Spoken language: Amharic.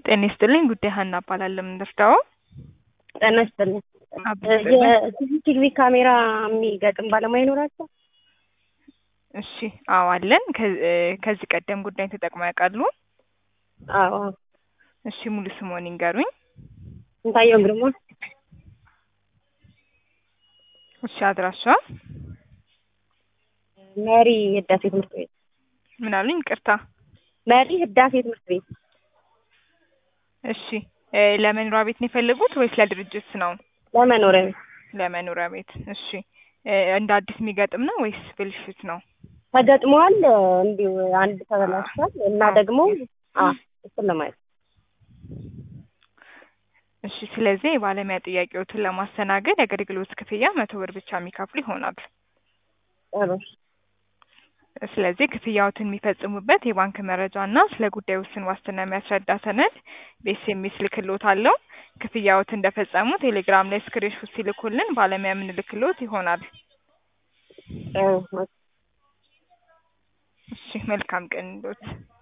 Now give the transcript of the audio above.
ጤና ይስጥልኝ ጉዳይ ሀና እባላለሁ። የምንረዳው ጤና ይስጥልኝ። አብስጥልኝ። የሲሲቲቪ ካሜራ የሚገጥም ባለሙያ ይኖራቸው? እሺ አዎ አለን። ከ- ከዚህ ቀደም ጉዳይ ተጠቅመው ያውቃሉ? አዎ። እሺ ሙሉ ስሞን ይንገሩኝ። ስንታየው ግርማ እሺ አድራሻ መሪ ህዳሴ ትምህርት ቤት ምን አሉኝ? ይቅርታ። መሪ ህዳሴ ትምህርት ቤት እሺ እ ለመኖሪያ ቤት ነው የፈለጉት ወይስ ለድርጅት ነው? ለመኖሪያ ቤት ለመኖሪያ ቤት። እሺ እ እንደ አዲስ የሚገጥም ነው ወይስ ብልሽት ነው? ተገጥመዋል። እንዲሁ አንድ ተበላሽቷል እና ደግሞ አ እሱን ለማየት እሺ ስለዚህ የባለሙያ ጥያቄዎትን ለማስተናገድ የአገልግሎት ክፍያ መቶ ብር ብቻ የሚከፍሉ ይሆናል። ጥሩ ስለዚህ ክፍያዎትን የሚፈጽሙበት የባንክ መረጃ እና ስለ ጉዳዩ ውስን ዋስትና የሚያስረዳ ሰነድ በኤስኤምኤስ ልክሎታለሁ። ክፍያዎት እንደፈጸሙ ቴሌግራም ላይ ስክሪንሾት ሲልኩልን ባለሙያ የምንልክሎት ይሆናል። ጥሩ እሺ መልካም ቀን ይሁንልዎት።